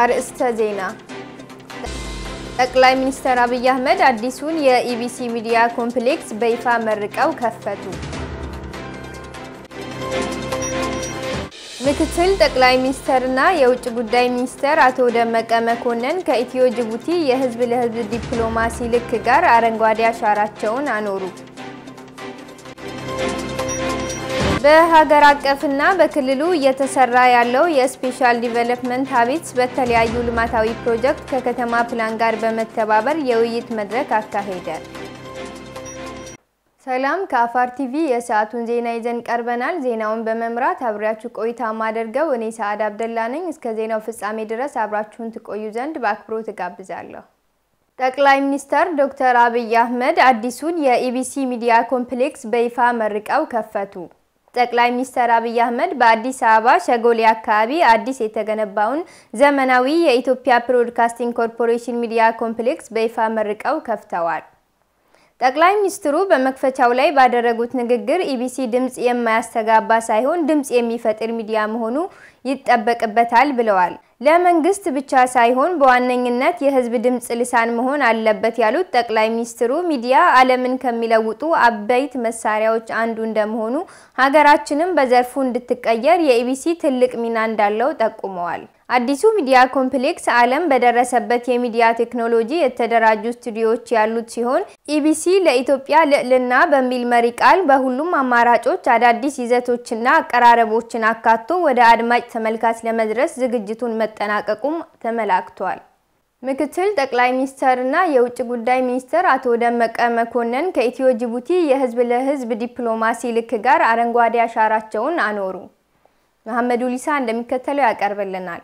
አርዕስተ ዜና። ጠቅላይ ሚኒስትር አብይ አህመድ አዲሱን የኢቢሲ ሚዲያ ኮምፕሌክስ በይፋ መርቀው ከፈቱ። ምክትል ጠቅላይ ሚኒስትርና የውጭ ጉዳይ ሚኒስትር አቶ ደመቀ መኮንን ከኢትዮ ጅቡቲ የህዝብ ለህዝብ ዲፕሎማሲ ልክ ጋር አረንጓዴ አሻራቸውን አኖሩ። በሀገር አቀፍና በክልሉ እየተሰራ ያለው የስፔሻል ዲቨሎፕመንት ሀቢትስ በተለያዩ ልማታዊ ፕሮጀክት ከከተማ ፕላን ጋር በመተባበር የውይይት መድረክ አካሄደ። ሰላም ከአፋር ቲቪ የሰዓቱን ዜና ይዘን ቀርበናል። ዜናውን በመምራት አብሬያችሁ ቆይታ ማደርገው እኔ ሰዓድ አብደላ ነኝ። እስከ ዜናው ፍጻሜ ድረስ አብራችሁን ትቆዩ ዘንድ በአክብሮት እጋብዛለሁ። ጠቅላይ ሚኒስትር ዶክተር አብይ አህመድ አዲሱን የኢቢሲ ሚዲያ ኮምፕሌክስ በይፋ መርቀው ከፈቱ። ጠቅላይ ሚኒስትር አብይ አህመድ በአዲስ አበባ ሸጎሌ አካባቢ አዲስ የተገነባውን ዘመናዊ የኢትዮጵያ ብሮድካስቲንግ ኮርፖሬሽን ሚዲያ ኮምፕሌክስ በይፋ መርቀው ከፍተዋል። ጠቅላይ ሚኒስትሩ በመክፈቻው ላይ ባደረጉት ንግግር ኢቢሲ ድምፅ የማያስተጋባ ሳይሆን ድምፅ የሚፈጥር ሚዲያ መሆኑ ይጠበቅበታል ብለዋል። ለመንግስት ብቻ ሳይሆን በዋነኝነት የሕዝብ ድምፅ ልሳን መሆን አለበት ያሉት ጠቅላይ ሚኒስትሩ ሚዲያ ዓለምን ከሚለውጡ አበይት መሳሪያዎች አንዱ እንደመሆኑ ሀገራችንም በዘርፉ እንድትቀየር የኢቢሲ ትልቅ ሚና እንዳለው ጠቁመዋል። አዲሱ ሚዲያ ኮምፕሌክስ ዓለም በደረሰበት የሚዲያ ቴክኖሎጂ የተደራጁ ስቱዲዮዎች ያሉት ሲሆን ኢቢሲ ለኢትዮጵያ ልዕልና በሚል መሪ ቃል በሁሉም አማራጮች አዳዲስ ይዘቶችና አቀራረቦችን አካቶ ወደ አድማጭ ተመልካች ለመድረስ ዝግጅቱን መጠናቀቁም ተመላክቷል። ምክትል ጠቅላይ ሚኒስትርና የውጭ ጉዳይ ሚኒስትር አቶ ደመቀ መኮንን ከኢትዮ ጅቡቲ የህዝብ ለህዝብ ዲፕሎማሲ ልክ ጋር አረንጓዴ አሻራቸውን አኖሩ። መሐመድ ኡሊሳ እንደሚከተለው ያቀርብልናል።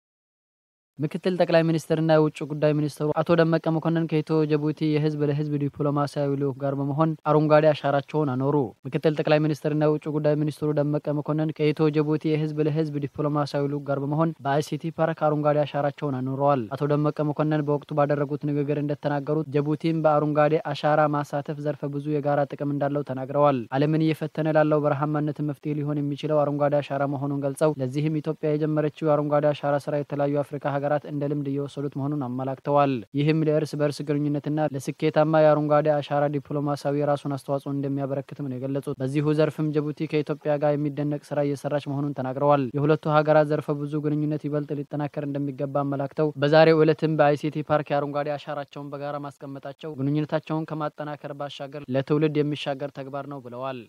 ምክትል ጠቅላይ ሚኒስትርና የውጭ ጉዳይ ሚኒስትሩ አቶ ደመቀ መኮንን ከኢትዮ ጅቡቲ የህዝብ ለህዝብ ዲፕሎማሲያዊ ልዑክ ጋር በመሆን አረንጓዴ አሻራቸውን አኖሩ። ምክትል ጠቅላይ ሚኒስትርና የውጭ ጉዳይ ሚኒስትሩ ደመቀ መኮንን ከኢትዮ ጅቡቲ የህዝብ ለህዝብ ዲፕሎማሲያዊ ልዑክ ጋር በመሆን በአይሲቲ ፓርክ አረንጓዴ አሻራቸውን አኑረዋል። አቶ ደመቀ መኮንን በወቅቱ ባደረጉት ንግግር እንደተናገሩት ጅቡቲን በአረንጓዴ አሻራ ማሳተፍ ዘርፈ ብዙ የጋራ ጥቅም እንዳለው ተናግረዋል። ዓለምን እየፈተነ ላለው በረሃማነት መፍትሄ ሊሆን የሚችለው አረንጓዴ አሻራ መሆኑን ገልጸው ለዚህም ኢትዮጵያ የጀመረችው የአረንጓዴ አሻራ ስራ የተለያዩ አፍሪካ ሀገራት እንደ ልምድ እየወሰዱት መሆኑን አመላክተዋል። ይህም ለእርስ በእርስ ግንኙነትና ለስኬታማ የአረንጓዴ አሻራ ዲፕሎማሲያዊ የራሱን አስተዋጽኦ እንደሚያበረክትም ነው የገለጹት። በዚሁ ዘርፍም ጅቡቲ ከኢትዮጵያ ጋር የሚደነቅ ስራ እየሰራች መሆኑን ተናግረዋል። የሁለቱ ሀገራት ዘርፈ ብዙ ግንኙነት ይበልጥ ሊጠናከር እንደሚገባ አመላክተው በዛሬው ዕለትም በአይሲቲ ፓርክ የአረንጓዴ አሻራቸውን በጋራ ማስቀመጣቸው ግንኙነታቸውን ከማጠናከር ባሻገር ለትውልድ የሚሻገር ተግባር ነው ብለዋል።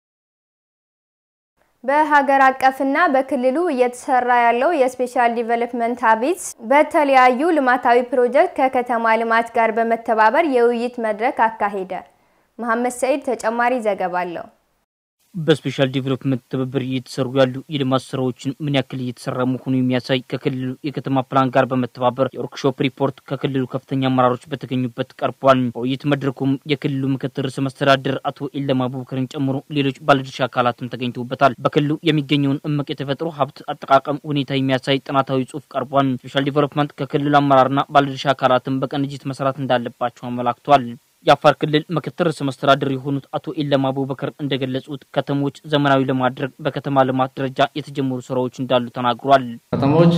በሀገር አቀፍና በክልሉ እየተሰራ ያለው የስፔሻል ዲቨሎፕመንት ሀቢትስ በተለያዩ ልማታዊ ፕሮጀክት ከከተማ ልማት ጋር በመተባበር የውይይት መድረክ አካሄደ። መሐመድ ሰኢድ ተጨማሪ ዘገባ አለው። በስፔሻል ዲቨሎፕመንት ትብብር እየተሰሩ ያሉ የልማት ስራዎችን ምን ያክል እየተሰራ መሆኑ የሚያሳይ ከክልሉ የከተማ ፕላን ጋር በመተባበር የወርክሾፕ ሪፖርት ከክልሉ ከፍተኛ አመራሮች በተገኙበት ቀርቧል። በውይይት መድረኩም የክልሉ ምክትል ርዕሰ መስተዳድር አቶ ኢለማ አቡበከርን ጨምሮ ሌሎች ባለድርሻ አካላትም ተገኝተውበታል። በክልሉ የሚገኘውን እምቅ የተፈጥሮ ሀብት አጠቃቀም ሁኔታ የሚያሳይ ጥናታዊ ጽሑፍ ቀርቧል። ስፔሻል ዲቨሎፕመንት ከክልሉ አመራርና ባለድርሻ አካላትም በቅንጅት መስራት እንዳለባቸው አመላክቷል። የአፋር ክልል ምክትል ርዕሰ መስተዳድር የሆኑት አቶ ኢለማ አቡበከር እንደገለጹት ከተሞች ዘመናዊ ለማድረግ በከተማ ልማት ደረጃ የተጀመሩ ስራዎች እንዳሉ ተናግሯል። ከተሞች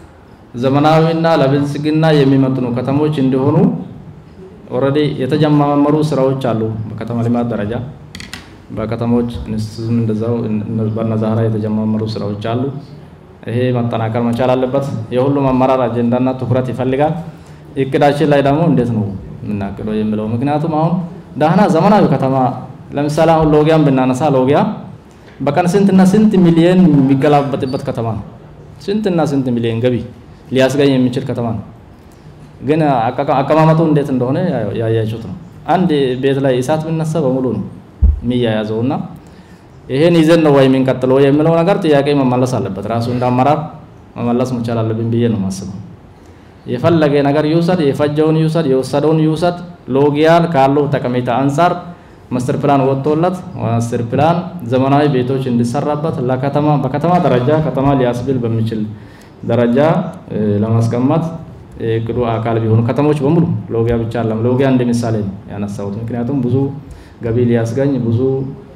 ዘመናዊና ለብልጽግና የሚመጥኑ ከተሞች እንዲሆኑ ኦልሬዲ የተጀማመሩ ስራዎች አሉ። በከተማ ልማት ደረጃ በከተሞች ኢንስቲትዩትም እንደዛው በነዛራ የተጀማመሩ ስራዎች አሉ። ይሄ መጠናከር መቻል አለበት። የሁሉም አመራር አጀንዳና ትኩረት ይፈልጋል። እቅዳችን ላይ ደግሞ እንዴት ነው የምናቅደው የሚለው ምክንያቱም አሁን ዳህና ዘመናዊ ከተማ ለምሳሌ አሁን ሎጊያን ብናነሳ ሎጊያ በቀን ስንትና ስንት ሚሊየን የሚገላበጥበት ከተማ ነው። ስንትና ስንት ሚሊየን ገቢ ሊያስገኝ የሚችል ከተማ ነው። ግን አቀማመጡ እንዴት እንደሆነ ያያችሁት ነው። አንድ ቤት ላይ እሳት ብነሳ በሙሉ ነው የሚያያዘው እና ይሄን ይዘን ነው ወይ የምንቀጥለው የሚለው ነገር ጥያቄ መመለስ አለበት። ራሱ እንደ አመራር መመለስ መቻል አለብን ብዬ ነው የማስበው። የፈለገ ነገር ይውሰድ፣ የፈጀውን ይውሰድ፣ የወሰደውን ይውሰድ። ሎጊያን ካለው ጠቀሜታ አንጻር ማስተር ፕላን ወጥቶለት ማስተር ፕላን ዘመናዊ ቤቶች እንዲሰራበት ለከተማ በከተማ ደረጃ ከተማ ሊያስብል በሚችል ደረጃ ለማስቀመጥ የእቅዱ አካል ቢሆኑ ከተሞች በሙሉ ሎጊያ ብቻ አለም ሎጊያ እንደ ምሳሌ ነው ያነሳሁት። ምክንያቱም ብዙ ገቢ ሊያስገኝ ብዙ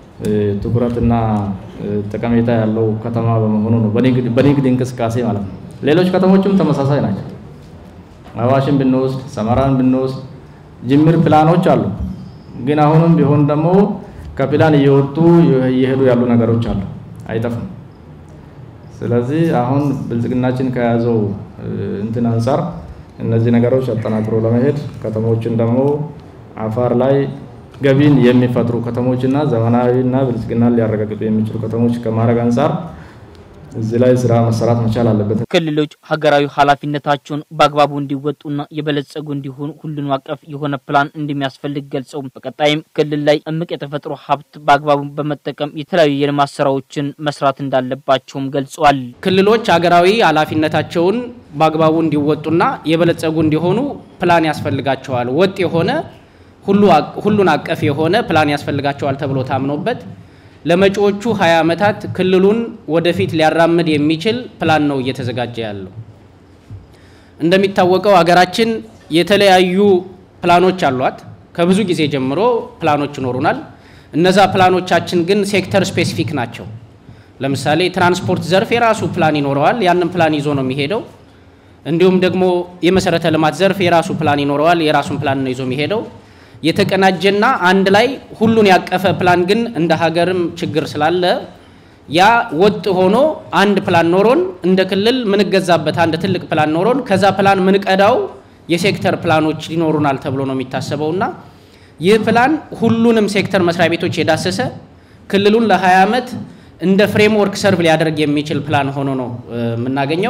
ትኩረትና ጠቀሜታ ያለው ከተማ በመሆኑ ነው፣ በንግድ እንቅስቃሴ ማለት ነው። ሌሎች ከተሞችም ተመሳሳይ ናቸው። አዋሽን ብንወስድ፣ ሰመራን ብንወስድ ጅምር ፕላኖች አሉ። ግን አሁንም ቢሆን ደግሞ ከፕላን እየወጡ እየሄዱ ያሉ ነገሮች አሉ፣ አይጠፉም። ስለዚህ አሁን ብልጽግናችን ከያዘው እንትን አንጻር እነዚህ ነገሮች አጠናክሮ ለመሄድ ከተሞችን ደግሞ አፋር ላይ ገቢን የሚፈጥሩ ከተሞችና ዘመናዊና ብልጽግናን ሊያረጋግጡ የሚችሉ ከተሞች ከማድረግ አንጻር እዚህ ላይ ስራ መሰራት መቻል አለበት። ክልሎች ሀገራዊ ኃላፊነታቸውን በአግባቡ እንዲወጡና የበለጸጉ እንዲሆኑ ሁሉን አቀፍ የሆነ ፕላን እንደሚያስፈልግ ገልጸው በቀጣይም ክልል ላይ እምቅ የተፈጥሮ ሀብት በአግባቡ በመጠቀም የተለያዩ የልማት ስራዎችን መስራት እንዳለባቸውም ገልጿል። ክልሎች ሀገራዊ ኃላፊነታቸውን በአግባቡ እንዲወጡና የበለጸጉ እንዲሆኑ ፕላን ያስፈልጋቸዋል። ወጥ የሆነ ሁሉን አቀፍ የሆነ ፕላን ያስፈልጋቸዋል ተብሎ ታምኖበት ለመጪዎቹ 20 ዓመታት ክልሉን ወደፊት ሊያራምድ የሚችል ፕላን ነው እየተዘጋጀ ያለው። እንደሚታወቀው ሀገራችን የተለያዩ ፕላኖች አሏት። ከብዙ ጊዜ ጀምሮ ፕላኖች ይኖሩናል። እነዛ ፕላኖቻችን ግን ሴክተር ስፔሲፊክ ናቸው። ለምሳሌ ትራንስፖርት ዘርፍ የራሱ ፕላን ይኖረዋል። ያንን ፕላን ይዞ ነው የሚሄደው። እንዲሁም ደግሞ የመሰረተ ልማት ዘርፍ የራሱ ፕላን ይኖረዋል። የራሱን ፕላን ነው ይዞ የሚሄደው። የተቀናጀና አንድ ላይ ሁሉን ያቀፈ ፕላን ግን እንደ ሀገርም ችግር ስላለ ያ ወጥ ሆኖ አንድ ፕላን ኖሮን እንደ ክልል ምንገዛበት አንድ ትልቅ ፕላን ኖሮን ከዛ ፕላን ምንቀዳው የሴክተር ፕላኖች ሊኖሩናል ተብሎ ነው የሚታሰበውና ይህ ፕላን ሁሉንም ሴክተር መስሪያ ቤቶች የዳሰሰ ክልሉን ለ20 ዓመት እንደ ፍሬምወርክ ሰርቭ ሊያደርግ የሚችል ፕላን ሆኖ ነው የምናገኘው።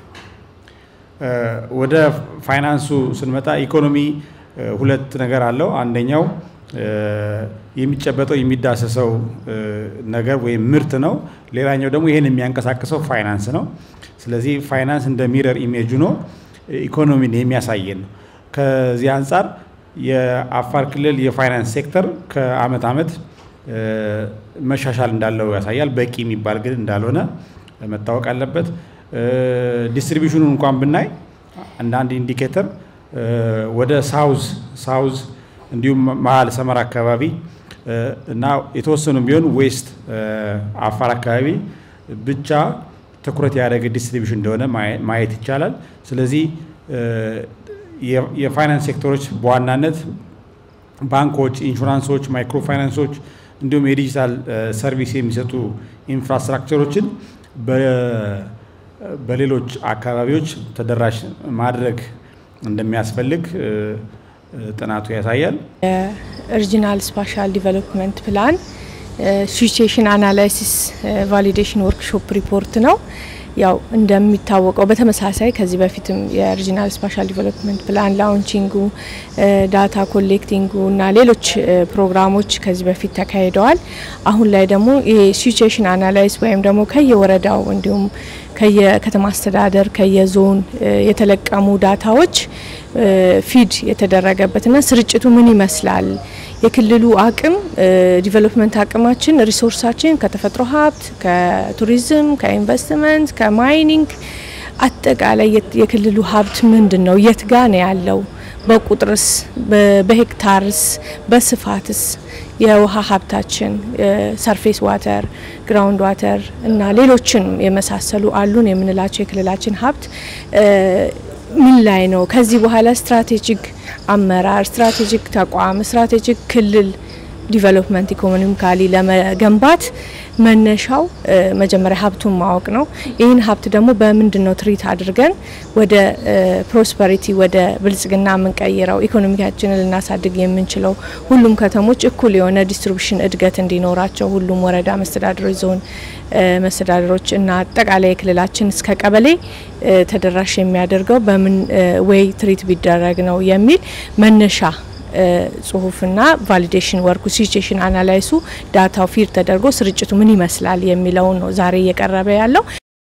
ወደ ፋይናንሱ ስንመጣ ኢኮኖሚ ሁለት ነገር አለው። አንደኛው የሚጨበጠው የሚዳሰሰው ነገር ወይም ምርት ነው። ሌላኛው ደግሞ ይህን የሚያንቀሳቅሰው ፋይናንስ ነው። ስለዚህ ፋይናንስ እንደ ሚረር ኢሜጅ ሆኖ ኢኮኖሚን የሚያሳየን ነው። ከዚህ አንጻር የአፋር ክልል የፋይናንስ ሴክተር ከአመት አመት መሻሻል እንዳለው ያሳያል። በቂ የሚባል ግን እንዳልሆነ መታወቅ አለበት። ዲስትሪቢሽኑን እንኳን ብናይ አንዳንድ ኢንዲኬተር ወደ ሳውዝ ሳውዝ እንዲሁም መሀል ሰመራ አካባቢ እና የተወሰኑ ቢሆን ዌስት አፋር አካባቢ ብቻ ትኩረት ያደረገ ዲስትሪቢሽን እንደሆነ ማየት ይቻላል። ስለዚህ የፋይናንስ ሴክተሮች በዋናነት ባንኮች፣ ኢንሹራንሶች፣ ማይክሮ ፋይናንሶች እንዲሁም የዲጂታል ሰርቪስ የሚሰጡ ኢንፍራስትራክቸሮችን በሌሎች አካባቢዎች ተደራሽ ማድረግ እንደሚያስፈልግ ጥናቱ ያሳያል። የሪጂናል ስፓሻል ዲቨሎፕመንት ፕላን ሲቹዌሽን አናላይሲስ ቫሊዴሽን ወርክሾፕ ሪፖርት ነው። ያው እንደሚታወቀው በተመሳሳይ ከዚህ በፊትም የሪጂናል ስፓሻል ዲቨሎፕመንት ፕላን ላውንቺንጉ፣ ዳታ ኮሌክቲንጉ እና ሌሎች ፕሮግራሞች ከዚህ በፊት ተካሂደዋል። አሁን ላይ ደግሞ ይሄ ሲቹዌሽን አናላይስ ወይም ደግሞ ከየወረዳው እንዲሁም ከየከተማ አስተዳደር ከየዞን የተለቀሙ ዳታዎች ፊድ የተደረገበትና ስርጭቱ ምን ይመስላል የክልሉ አቅም ዲቨሎፕመንት አቅማችን ሪሶርሳችን ከተፈጥሮ ሀብት፣ ከቱሪዝም፣ ከኢንቨስትመንት፣ ከማይኒንግ አጠቃላይ የክልሉ ሀብት ምንድን ነው? የት ጋ ነው ያለው? በቁጥርስ፣ በሄክታርስ፣ በስፋትስ የውሃ ሀብታችን ሰርፌስ ዋተር፣ ግራውንድ ዋተር እና ሌሎችን የመሳሰሉ አሉን የምንላቸው የክልላችን ሀብት ምን ላይ ነው? ከዚህ በኋላ ስትራቴጂክ አመራር፣ ስትራቴጂክ ተቋም፣ ስትራቴጂክ ክልል ዲቨሎፕመንት ኢኮኖሚካሊ ለመገንባት መነሻው መጀመሪያ ሀብቱን ማወቅ ነው። ይህን ሀብት ደግሞ በምንድን ነው ትሪት አድርገን ወደ ፕሮስፐሪቲ ወደ ብልጽግና የምንቀይረው ኢኮኖሚካችንን ልናሳድግ የምንችለው ሁሉም ከተሞች እኩል የሆነ ዲስትሪቢሽን እድገት እንዲኖራቸው ሁሉም ወረዳ መስተዳድሮች፣ ዞን መስተዳድሮች እና አጠቃላይ የክልላችን እስከ ቀበሌ ተደራሽ የሚያደርገው በምን ወይ ትሪት ቢደረግ ነው የሚል መነሻ ጽሁፍና ቫሊዴሽን ወርኩ ሲቹዌሽን አናላይሱ ዳታው ፊድ ተደርጎ ስርጭቱ ምን ይመስላል የሚለውን ነው ዛሬ እየቀረበ ያለው።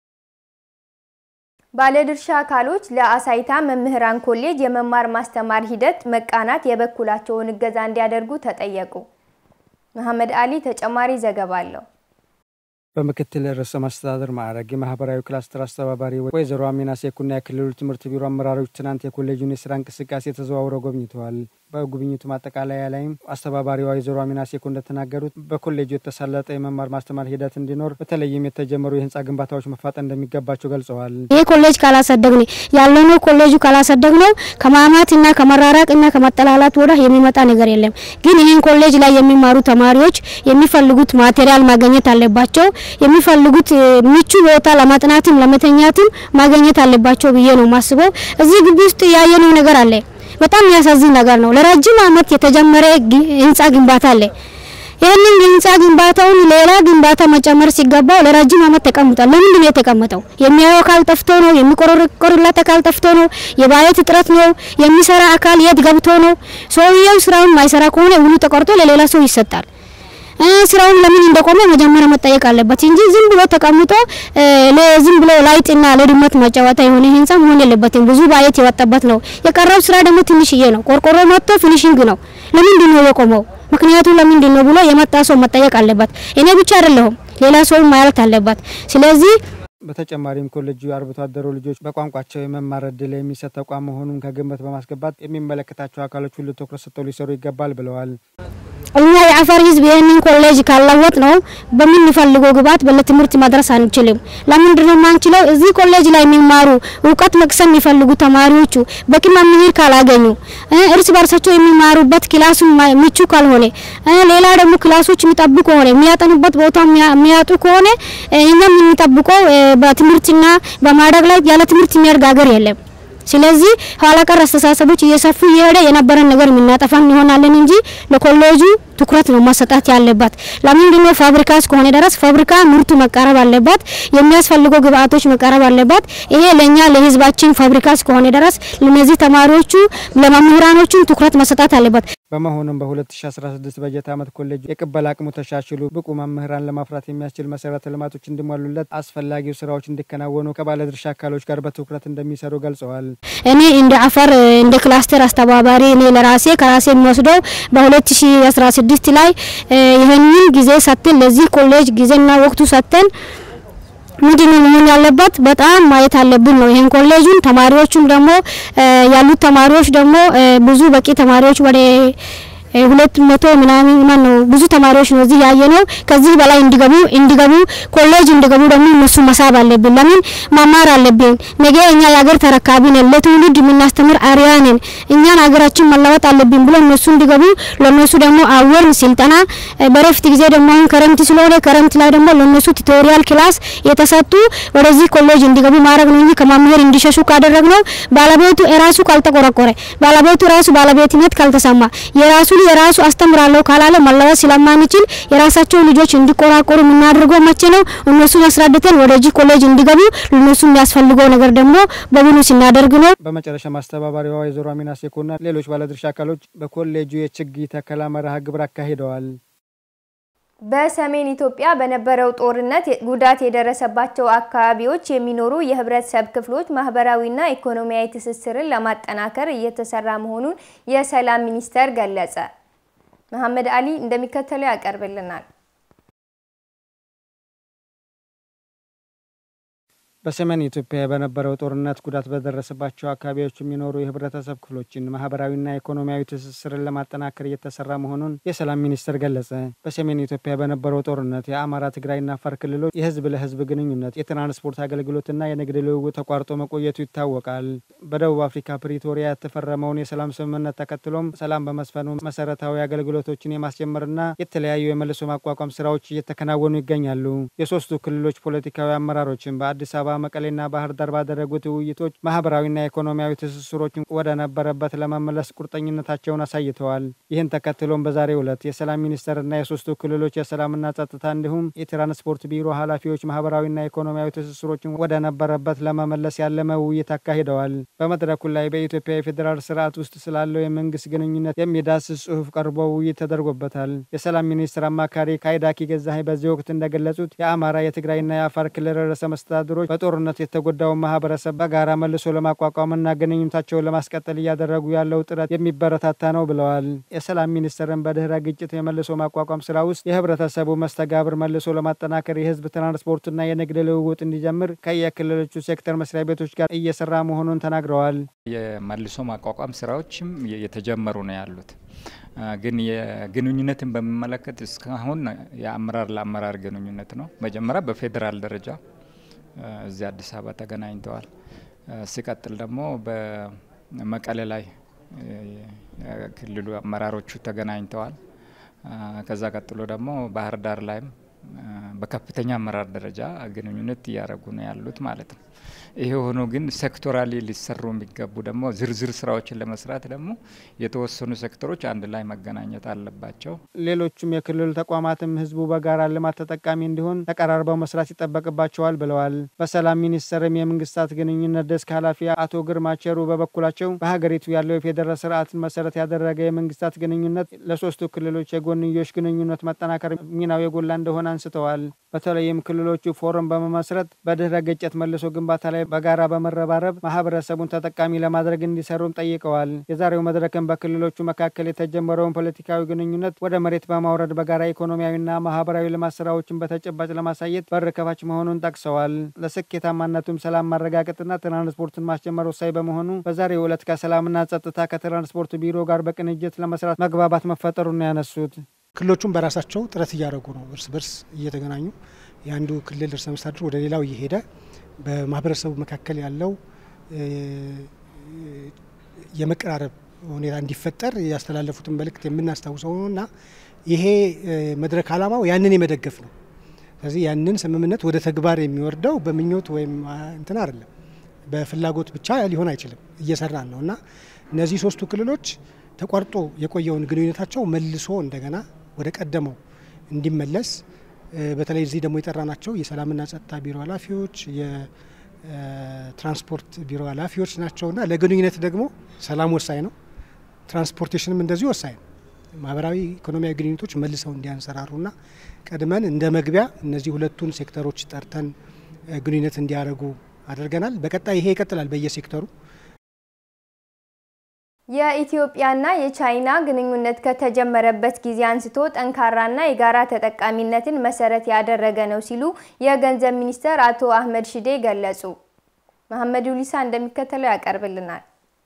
ባለድርሻ አካሎች ለአሳይታ መምህራን ኮሌጅ የመማር ማስተማር ሂደት መቃናት የበኩላቸውን እገዛ እንዲያደርጉ ተጠየቁ። መሐመድ አሊ ተጨማሪ ዘገባ አለው። በምክትል ርዕሰ መስተዳድር ማዕረግ የማህበራዊ ክላስተር አስተባባሪ ወይዘሮ አሚና ሴኩና የክልሉ ትምህርት ቢሮ አመራሮች ትናንት የኮሌጁን የስራ እንቅስቃሴ ተዘዋውረው ጎብኝተዋል። በጉብኝቱ ማጠቃለያ ላይም አስተባባሪዋ ወይዘሮ አሚና ሴኩ እንደተናገሩት በኮሌጁ የተሳለጠ የመማር ማስተማር ሂደት እንዲኖር በተለይም የተጀመሩ የህንፃ ግንባታዎች መፋጠን እንደሚገባቸው ገልጸዋል። ይህ ኮሌጅ ካላሳደግን ያለነው ኮሌጁ ካላሳደግ ነው ከማማት እና ከመራራቅ እና ከመጠላላት ወደ የሚመጣ ነገር የለም። ግን ይህን ኮሌጅ ላይ የሚማሩ ተማሪዎች የሚፈልጉት ማቴሪያል ማግኘት አለባቸው። የሚፈልጉት ምቹ ቦታ ለማጥናትም ለመተኛትም ማግኘት አለባቸው ብዬ ነው ማስበው። እዚህ ግቢ ውስጥ ያየነው ነገር አለ። በጣም የሚያሳዝን ነገር ነው። ለረጅም ዓመት የተጀመረ ህንፃ ግንባታ አለ። ይህንን ህንፃ ግንባታውን ሌላ ግንባታ መጨመር ሲገባው ለረጅም ዓመት ተቀምጧል። ለምንድን ነው የተቀመጠው? የሚያየው አካል ጠፍቶ ነው? የሚቆረቆርለት አካል ጠፍቶ ነው? የባጀት እጥረት ነው? የሚሰራ አካል የት ገብቶ ነው? ሰውየው ስራውን ማይሰራ ከሆነ ውሉ ተቆርጦ ለሌላ ሰው ይሰጣል። ስራውን ለምን እንደቆመ መጀመሪያ መጠየቅ አለበት እንጂ ዝም ብሎ ተቀምጦ ዝም ብሎ ላይጥና ለድመት መጫወታ የሆነ ህንፃ መሆን የለበትም። ብዙ ባጀት የወጣበት ነው። የቀረው ስራ ደግሞ ትንሽዬ ነው። ቆርቆሮ መጥቶ ፊኒሽንግ ነው። ለምንድን ነው የቆመው? ምክንያቱ ለምንድን ነው ብሎ የመጣ ሰው መጠየቅ አለበት። እኔ ብቻ አይደለሁም፣ ሌላ ሰው ማለት አለበት። ስለዚህ በተጨማሪም ኮሌጁ የአርብቶ አደሩ ልጆች በቋንቋቸው የመማር እድል የሚሰጥ ተቋም መሆኑን ከግምት በማስገባት የሚመለከታቸው አካሎች ሁሉ ትኩረት ሰጥተው ሊሰሩ ይገባል ብለዋል። እኛ የአፋር ህዝብ ይህንን ኮሌጅ ካለወጥ ነው በምንፈልገው ግብዓት ለትምህርት መድረስ አንችልም። ለምንድን ነው የማንችለው? እዚህ ኮሌጅ ላይ የሚማሩ እውቀት መቅሰም የሚፈልጉ ተማሪዎቹ በቂ መምህር ካላገኙ፣ እርስ በርሳቸው የሚማሩበት ክላሱ ምቹ ካልሆነ፣ ሌላ ደግሞ ክላሶች የሚጠብቁ ከሆነ የሚያጠኑበት ቦታ የሚያጡ ከሆነ እኛ የምንጠብቀው በትምህርትና በማደግ ላይ ያለ ትምህርት የሚያድግ ሀገር የለም። ስለዚህ ኋላ ቀር አስተሳሰቦች እየሰፉ እየሄደ የነበረን ነገር የምናጠፋ እንሆናለን እንጂ ለኮሌጁ ትኩረት ነው መሰጣት ያለባት። ለምንድን ነው ፋብሪካ እስከሆነ ድረስ ፋብሪካ ምርቱ መቃረብ አለባት፣ የሚያስፈልገው ግብአቶች መቃረብ አለባት። ይሄ ለኛ ለህዝባችን ፋብሪካ እስከሆነ ድረስ ለነዚህ ተማሪዎቹ ለመምህራኖቹም ትኩረት መሰጣት አለባት። በመሆኑም በ2016 በጀት ዓመት ኮሌጁ የቅበላ አቅሙ ተሻሽሎ ብቁ መምህራን ለማፍራት የሚያስችል መሰረተ ልማቶች እንዲሟሉለት አስፈላጊው ስራዎች እንዲከናወኑ ከባለድርሻ አካሎች ጋር በትኩረት እንደሚሰሩ ገልጸዋል። እኔ እንደ አፋር እንደ ክላስተር አስተባባሪ እኔ ለራሴ ከራሴ የሚወስደው በ2016 ላይ ይህንን ጊዜ ሰጥተን ለዚህ ኮሌጅ ጊዜና ወቅቱ ሰጥተን ምንድን ነው መሆን ያለበት? በጣም ማየት አለብን ነው ይሄን ኮሌጁን። ተማሪዎቹም ደግሞ ያሉት ተማሪዎች ደግሞ ብዙ በቂ ተማሪዎች ወደ ሁለት መቶ ምናምን ማን ነው ብዙ ተማሪዎች ነው እዚህ ያየ ነው። ከዚህ በላይ እንዲገቡ እንዲገቡ ኮሌጅ እንዲገቡ ደግሞ እነሱ መሳብ አለብን። ለምን መማር አለብን። ነገ እኛ የሀገር ተረካቢ ነን፣ ለትውልድ የምናስተምር አርያ ነን። እኛን ሀገራችን መለወጥ አለብን ብሎ እነሱ እንዲገቡ ለእነሱ ደግሞ አወር ስልጠና በረፍት ጊዜ ደግሞ አሁን ክረምት ስለሆነ ክረምት ላይ ደግሞ ለእነሱ ቱቶሪያል ክላስ የተሰጡ ወደዚህ ኮሌጅ እንዲገቡ ማድረግ ነው እንጂ ከመምህር እንዲሸሹ ካደረግ ነው ባለቤቱ የራሱ ካልተቆረቆረ ባለቤቱ ራሱ ባለቤትነት ካልተሰማ የራሱ የራሱ አስተምራለሁ ካላለ መለወጥ ስለማንችል የራሳቸው ልጆች እንዲቆራቆሩ የምናደርገው መቼ ነው? እነሱን አስረድተን ወደዚህ ኮሌጅ እንዲገቡ ለእነሱ የሚያስፈልገው ነገር ደግሞ በሙሉ ስናደርግ ነው። በመጨረሻ አስተባባሪዋ ወይዘሮ አሚና ሴኮና ሌሎች ባለድርሻ አካሎች በኮሌጁ የችግኝ ተከላ መርሃ ግብር አካሂደዋል። በሰሜን ኢትዮጵያ በነበረው ጦርነት ጉዳት የደረሰባቸው አካባቢዎች የሚኖሩ የህብረተሰብ ክፍሎች ማህበራዊና ኢኮኖሚያዊ ትስስርን ለማጠናከር እየተሰራ መሆኑን የሰላም ሚኒስቴር ገለጸ። መሐመድ አሊ እንደሚከተለው ያቀርብልናል። በሰሜን ኢትዮጵያ በነበረው ጦርነት ጉዳት በደረሰባቸው አካባቢዎች የሚኖሩ የህብረተሰብ ክፍሎችን ማህበራዊና ኢኮኖሚያዊ ትስስርን ለማጠናከር እየተሰራ መሆኑን የሰላም ሚኒስቴር ገለጸ። በሰሜን ኢትዮጵያ በነበረው ጦርነት የአማራ፣ ትግራይና አፋር ክልሎች የህዝብ ለህዝብ ግንኙነት፣ የትራንስፖርት አገልግሎትና የንግድ ልውውጥ ተቋርጦ መቆየቱ ይታወቃል። በደቡብ አፍሪካ ፕሪቶሪያ የተፈረመውን የሰላም ስምምነት ተከትሎም ሰላም በመስፈኑ መሰረታዊ አገልግሎቶችን የማስጀመርና የተለያዩ የመልሶ ማቋቋም ስራዎች እየተከናወኑ ይገኛሉ። የሶስቱ ክልሎች ፖለቲካዊ አመራሮችን በአዲስ አበባ መቀሌና ባህር ዳር ባደረጉት ውይይቶች ማህበራዊና ኢኮኖሚያዊ ትስስሮችን ወደ ነበረበት ለመመለስ ቁርጠኝነታቸውን አሳይተዋል። ይህን ተከትሎም በዛሬው ዕለት የሰላም ሚኒስቴርና የሶስቱ ክልሎች የሰላምና ጸጥታ እንዲሁም የትራንስፖርት ቢሮ ኃላፊዎች ማህበራዊና ኢኮኖሚያዊ ትስስሮችን ወደ ነበረበት ለመመለስ ያለመ ውይይት አካሂደዋል። በመድረኩ ላይ በኢትዮጵያ የፌዴራል ስርዓት ውስጥ ስላለው የመንግስት ግንኙነት የሚዳስስ ጽሁፍ ቀርቦ ውይይት ተደርጎበታል። የሰላም ሚኒስትር አማካሪ ካይዳኪ ገዛሀኝ በዚህ ወቅት እንደገለጹት የአማራ የትግራይና የአፋር ክልል ርዕሰ መስተዳድሮች በጦርነት የተጎዳውን ማህበረሰብ በጋራ መልሶ ለማቋቋምና ግንኙነታቸውን ለማስቀጠል እያደረጉ ያለው ጥረት የሚበረታታ ነው ብለዋል። የሰላም ሚኒስቴርን በድህረ ግጭት የመልሶ ማቋቋም ስራ ውስጥ የህብረተሰቡ መስተጋብር መልሶ ለማጠናከር የህዝብ ትራንስፖርትና የንግድ ልውውጥ እንዲጀምር ከየክልሎቹ ሴክተር መስሪያ ቤቶች ጋር እየሰራ መሆኑን ተናግረዋል። የመልሶ ማቋቋም ስራዎችም የተጀመሩ ነው ያሉት። ግን የግንኙነትን በሚመለከት እስካሁን የአመራር ለአመራር ግንኙነት ነው። መጀመሪያ በፌዴራል ደረጃ እዚህ አዲስ አበባ ተገናኝተዋል። ሲቀጥል ደግሞ በመቀሌ ላይ ክልሉ አመራሮቹ ተገናኝተዋል። ከዛ ቀጥሎ ደግሞ ባህር ዳር ላይም በከፍተኛ አመራር ደረጃ ግንኙነት እያደረጉ ነው ያሉት ማለት ነው። ይሄ ሆኖ ግን ሴክቶራሊ ሊሰሩ የሚገቡ ደግሞ ዝርዝር ስራዎችን ለመስራት ደግሞ የተወሰኑ ሴክተሮች አንድ ላይ መገናኘት አለባቸው። ሌሎቹም የክልሉ ተቋማትም ህዝቡ በጋራ ልማት ተጠቃሚ እንዲሆን ተቀራርበው መስራት ይጠበቅባቸዋል ብለዋል። በሰላም ሚኒስቴርም የመንግስታት ግንኙነት ደስክ ኃላፊ አቶ ግርማ ቸሩ በበኩላቸው በሀገሪቱ ያለው የፌዴራል ስርዓትን መሰረት ያደረገ የመንግስታት ግንኙነት ለሶስቱ ክልሎች የጎንዮሽ ግንኙነት መጠናከር ሚናው የጎላ እንደሆነ አንስተዋል። በተለይም ክልሎቹ ፎረም በመመስረት በድህረ ግጭት መልሶ ግንባታ ላይ በጋራ በመረባረብ ማህበረሰቡን ተጠቃሚ ለማድረግ እንዲሰሩም ጠይቀዋል። የዛሬው መድረክም በክልሎቹ መካከል የተጀመረውን ፖለቲካዊ ግንኙነት ወደ መሬት በማውረድ በጋራ ኢኮኖሚያዊና ማህበራዊ ልማት ስራዎችን በተጨባጭ ለማሳየት በር ከፋች መሆኑን ጠቅሰዋል። ለስኬታማነቱም ሰላም ማረጋገጥና ትራንስፖርትን ማስጀመር ወሳኝ በመሆኑ በዛሬው ዕለት ከሰላምና ጸጥታ ከትራንስፖርት ቢሮ ጋር በቅንጅት ለመስራት መግባባት መፈጠሩን ነው ያነሱት። ክልሎቹም በራሳቸው ጥረት እያደረጉ ነው። እርስ በርስ እየተገናኙ የአንዱ ክልል ርዕሰ መስተዳድር ወደ ሌላው እየሄደ በማህበረሰቡ መካከል ያለው የመቀራረብ ሁኔታ እንዲፈጠር ያስተላለፉትን መልእክት የምናስታውሰው ነው እና ይሄ መድረክ ዓላማው ያንን የመደገፍ ነው። ስለዚህ ያንን ስምምነት ወደ ተግባር የሚወርደው በምኞት ወይም እንትን አይደለም፣ በፍላጎት ብቻ ሊሆን አይችልም። እየሰራን ነው እና እነዚህ ሶስቱ ክልሎች ተቋርጦ የቆየውን ግንኙነታቸው መልሶ እንደገና ወደ ቀደመው እንዲመለስ በተለይ እዚህ ደግሞ የጠራናቸው የሰላምና ጸጥታ ቢሮ ኃላፊዎች፣ የትራንስፖርት ቢሮ ኃላፊዎች ናቸውና ለግንኙነት ደግሞ ሰላም ወሳኝ ነው። ትራንስፖርቴሽንም እንደዚሁ ወሳኝ ነው። ማህበራዊ ኢኮኖሚያዊ ግንኙነቶች መልሰው እንዲያንሰራሩና ቀድመን እንደ መግቢያ እነዚህ ሁለቱን ሴክተሮች ጠርተን ግንኙነት እንዲያደርጉ አድርገናል። በቀጣይ ይሄ ይቀጥላል በየሴክተሩ የኢትዮጵያና የቻይና ግንኙነት ከተጀመረበት ጊዜ አንስቶ ጠንካራና የጋራ ተጠቃሚነትን መሰረት ያደረገ ነው ሲሉ የገንዘብ ሚኒስትር አቶ አህመድ ሽዴ ገለጹ። መሐመድ ዩሊሳ እንደሚከተለው ያቀርብልናል።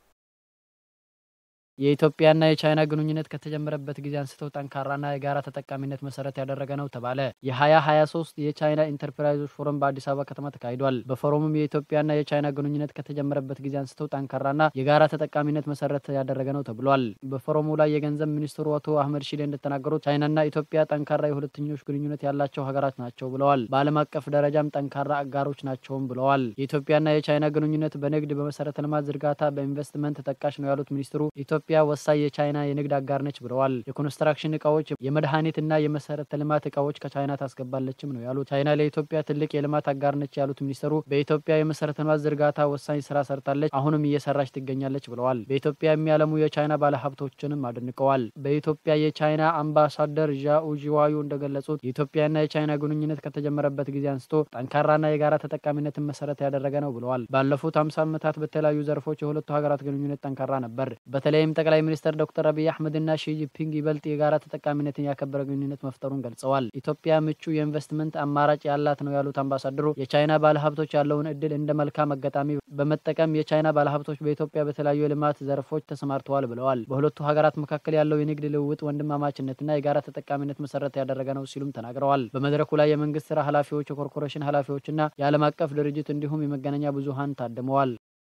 የኢትዮጵያና የቻይና ግንኙነት ከተጀመረበት ጊዜ አንስተው ጠንካራና የጋራ ተጠቃሚነት መሰረት ያደረገ ነው ተባለ። የ2023 የቻይና ኢንተርፕራይዞች ፎረም በአዲስ አበባ ከተማ ተካሂዷል። በፎረሙም የኢትዮጵያና የቻይና ግንኙነት ከተጀመረበት ጊዜ አንስተው ጠንካራና የጋራ ተጠቃሚነት መሰረት ያደረገ ነው ተብሏል። በፎረሙ ላይ የገንዘብ ሚኒስትሩ አቶ አህመድ ሺዴ እንደተናገሩት ቻይናና ኢትዮጵያ ጠንካራ የሁለትዮሽ ግንኙነት ያላቸው ሀገራት ናቸው ብለዋል። በዓለም አቀፍ ደረጃም ጠንካራ አጋሮች ናቸውም ብለዋል። የኢትዮጵያና የቻይና ግንኙነት በንግድ፣ በመሰረተ ልማት ዝርጋታ፣ በኢንቨስትመንት ተጠቃሽ ነው ያሉት ሚኒስትሩ ኢትዮጵያ ወሳኝ የቻይና የንግድ አጋር ነች ብለዋል። የኮንስትራክሽን እቃዎች፣ የመድኃኒትና የመሰረተ ልማት እቃዎች ከቻይና ታስገባለችም ነው ያሉት። ቻይና ለኢትዮጵያ ትልቅ የልማት አጋር ነች ያሉት ሚኒስትሩ በኢትዮጵያ የመሰረተ ልማት ዝርጋታ ወሳኝ ስራ ሰርታለች፣ አሁንም እየሰራች ትገኛለች ብለዋል። በኢትዮጵያ የሚያለሙ የቻይና ባለሀብቶችንም አድንቀዋል። በኢትዮጵያ የቻይና አምባሳደር ዣኡ ዢዋዩ እንደገለጹት የኢትዮጵያና የቻይና ግንኙነት ከተጀመረበት ጊዜ አንስቶ ጠንካራና የጋራ ተጠቃሚነትን መሰረት ያደረገ ነው ብለዋል። ባለፉት ሀምሳ ዓመታት በተለያዩ ዘርፎች የሁለቱ ሀገራት ግንኙነት ጠንካራ ነበር። በተለይም ጠቅላይ ሚኒስትር ዶክተር አብይ አህመድና ሺ ጂንፒንግ ይበልጥ የጋራ ተጠቃሚነትን ያከበረ ግንኙነት መፍጠሩን ገልጸዋል። ኢትዮጵያ ምቹ የኢንቨስትመንት አማራጭ ያላት ነው ያሉት አምባሳደሩ የቻይና ባለሀብቶች ያለውን እድል እንደ መልካም አጋጣሚ በመጠቀም የቻይና ባለሀብቶች በኢትዮጵያ በተለያዩ የልማት ዘርፎች ተሰማርተዋል ብለዋል። በሁለቱ ሀገራት መካከል ያለው የንግድ ልውውጥ ወንድማማችነትና የጋራ ተጠቃሚነት መሰረት ያደረገ ነው ሲሉም ተናግረዋል። በመድረኩ ላይ የመንግስት ስራ ኃላፊዎች፣ የኮርፖሬሽን ኃላፊዎችና የዓለም አቀፍ ድርጅት እንዲሁም የመገናኛ ብዙሀን ታድመዋል።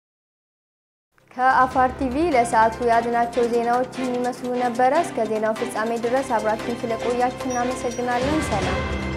ከአፋር ቲቪ ለሰዓቱ ያዝናቸው ዜናዎች ይህን ይመስሉ ነበረ። እስከ ዜናው ፍጻሜ ድረስ አብራችሁን ስለቆያችሁ እናመሰግናለን። ሰላም